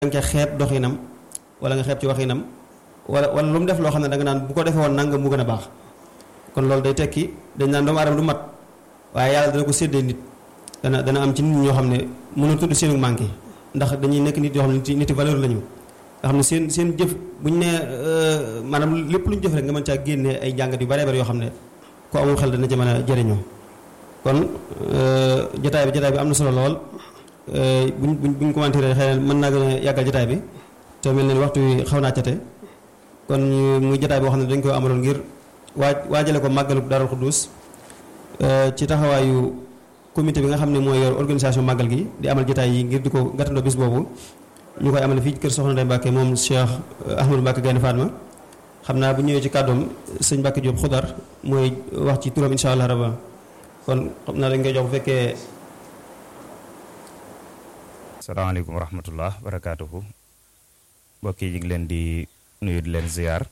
nga xeeb doxinam wala nga xeeb ci waxinam wala wala lu mu def loo xam ne da nga naan bu ko defee woon nangam mu gën a baax kon loolu day tekki dañ naan doomu aadama du mat waaye yàlla dana ko séddee nit dana dana am ci nit ñoo xam ne mënul tudd seenu manqué ndax dañuy nekk nit yoo xam ne nit valeur lañu nga xam ne seen seen jëf bu ñu nee maanaam lépp lu ñu jëf rek nga mën caa génnee ay jàngat yu bare bare yoo xam ne ku amul xel dana ci mën a jëriñoo kon jotaay bi jotaay bi am na solo lool buñ buñ buñ commenté xëy na mën naa gën a yàggal jotaay bi te mel ne waxtu wi xaw naa cate kon muy jotaay boo xam ne dañ ko amaloon ngir waaj waajale ko màggalu Daarul Xuddus ci taxawaayu comité bi nga xam ne mooy yor organisation màggal gi di amal jotaay yi ngir di ko gàttandoo bis boobu ñu koy amale fii kër Soxna Ndeye Mbacke moom Cheikh Ahmadou Mbacke Gaynde Fatma xam naa bu ñëwee ci kàddoom sëñ Mbacke Diop xudar mooy wax ci turam insha allah rabba kon xam naa dañ koy jox bu fekkee salaamaaleykum wa rahmatullah barakaatuhu mbokk yi ñu ngi leen di nuyu di leen ziar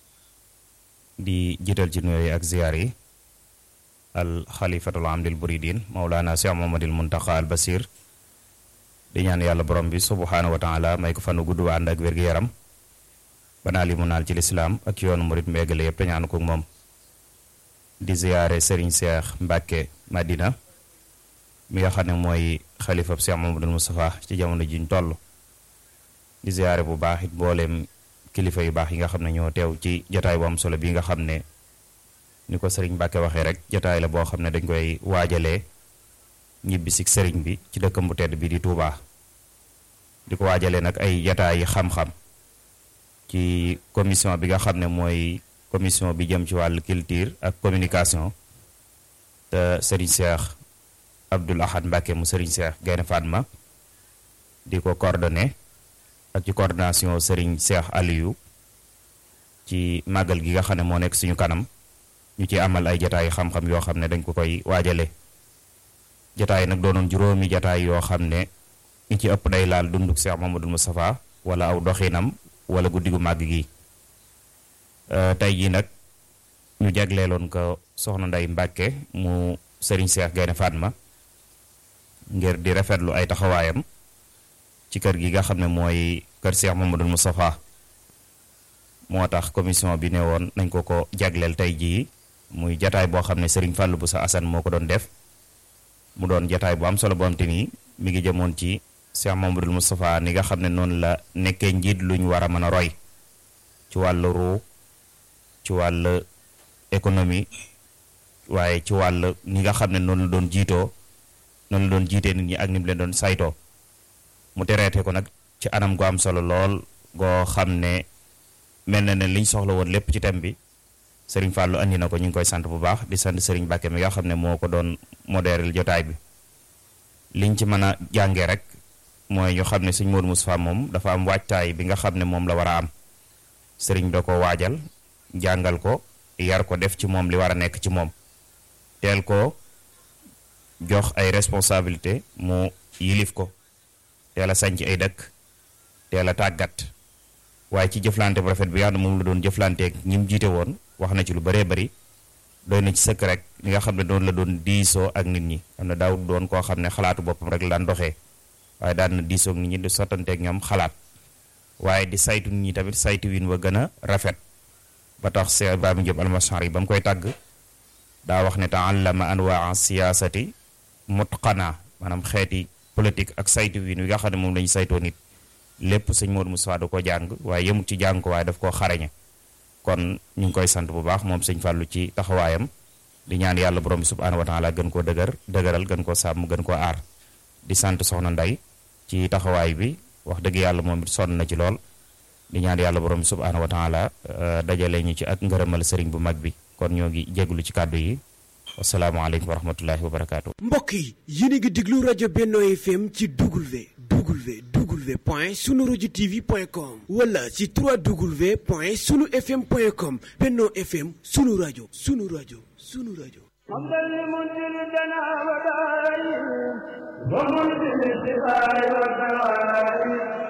di jiital ci nuyu ak ziar yi al xalifatul am lil buridin maulana cheikh mamadil muntaqa al basir di ñaan yàlla borom bi subhanahu wa taala may ko fanu gudd wa ànd ak wér-gu-yaram banaa li mu naal ci lislaam ak yoonu murit mbéegale yëpp te ñaan ko moom di ziare Serigne Cheikh Mbacke Madina mi nga xam ne mooy xalifab Cheikh Mamadou Moustapha ci jamono jiñ toll di ziare bu baax it mbooleem kilifa yu baax yi nga xam ne ñoo teew ci jotaay bu am solo bi nga xam ne ni ko Serigne Mbacke waxee rek jotaay la boo xam ne dañ koy waajalee ñibbi si Serigne bi ci dëkkam bu tedd bi di Touba di ko waajalee nag ay jotaay yi xam-xam ci commission bi nga xam ne mooy commission bi jëm ci wàllu culture ak communication te Serigne Cheikh Abdoul Ahad Mbacke mu Serigne Cheikh Gaynde Fatma di ko coordonné ak ci coordination Serigne Cheikh Aliou ci màggal gi nga xam ne moo nekk suñu kanam ñu ci amal ay jataay xam-xam yoo xam ne dañ ko koy waajale jataay nag doonoon juróomi jataay yoo xam ne ñi ci ëpp day laal dunduk Cheikh Mamadou Moustapha wala aw doxinam wala guddi gu màgg gi tey jii nag ñu jagleeloon ko soxna Ndey Mbàkke mu Serigne Cheikh Gaynde Fatma ngir di rafetlu ay taxawaayam ci kër gi nga xam ne mooy kër Cheikh Mamadou Moustapha moo tax commission bi ne woon nañ ko ko jagleel tey jii muy jataay boo xam ne Serigne Fallou Boussa Assane moo ko doon def mu doon jataay bu am solo boo am te ni mi ngi jëmoon ci Cheikh Mamadou Moustapha ni nga xam ne noonu la nekkee njiit lu ñu war a mën a roy ci wàllu ruu ci wàll économie waaye ci wàll ni nga xam ne noonu la doon jiitoo noonu la doon jiitee nit ñi ak ni mu leen doon saytoo mu tereete ko nag ci anam gu am solo lool goo xam ne mel na ne liñ soxla woon lépp ci thème bi Serigne Fallou andi na ko ñu ngi koy sant bu baax di sant Serigne Mbacke mi nga xam ne moo ko doon modéré jotaay bi liñ ci mën a jàngee rek mooy ñu xam ne Serigne Modou Moustapha moom dafa am waajtaay bi nga xam ne moom la war a am Serigne da ko waajal jàngal ko yar ko def ci moom li war a nekk ci moom teel ko jox ay responsabilité mu yilif ko teel a sañc ay dëkk teel a tàggat waaye ci jëflante bu rafet bi nga xam ne moom la doon jëflanteeg ñi mu jiite woon wax na ci lu bëree bëri doy na ci sëkk rek li nga xam ne doon la doon diisoo ak nit ñi xam ne daaw doon koo xam ne xalaatu boppam rek la daan doxee waaye daan na diisoo ak nit ñi di sottanteeg ñoom xalaat waaye di saytu nit ñi tamit saytu win wa gën a rafet ba tax Cheikh Ibrahima Diop almasari ba mu koy tàgg daa wax ne taallama anwaa siyaasati mutqana maanaam xeeti politique ak saytu win wi nga xam ne moom lañu saytoo nit lépp sëñ Modou Moustapha da ko jàng waaye yemut ci jàng ko waaye daf koo xarañe kon ñu ngi koy sant bu baax moom sëñ Fallou ci taxawaayam di ñaan yàlla borom bi subhaanahu wa taala gën koo dëgër dëgëral gën koo sàmm gën koo aar di sant soxna Nday ci taxawaay bi wax dëgg yàlla moom it sonn na ci lool di ñaan yàlla borom bi subhaanahu wa taala dajale ñu ci ak ngërëmal sëriñ bu mag bi kon ñoo ngi jéglu ci kàddu yi wasalaamaaleykum wa rahmatullahi wa barakaatu. mbokk yi yéen a ngi déglu rajo Benno FM ci W W W point sunu rajo TV point com wala ci 3W point sunu FM point com Benno FM sunu rajo sunu rajo sunu rajo. ومنزل الدنا ودائم ومنزل الشفاء والدواء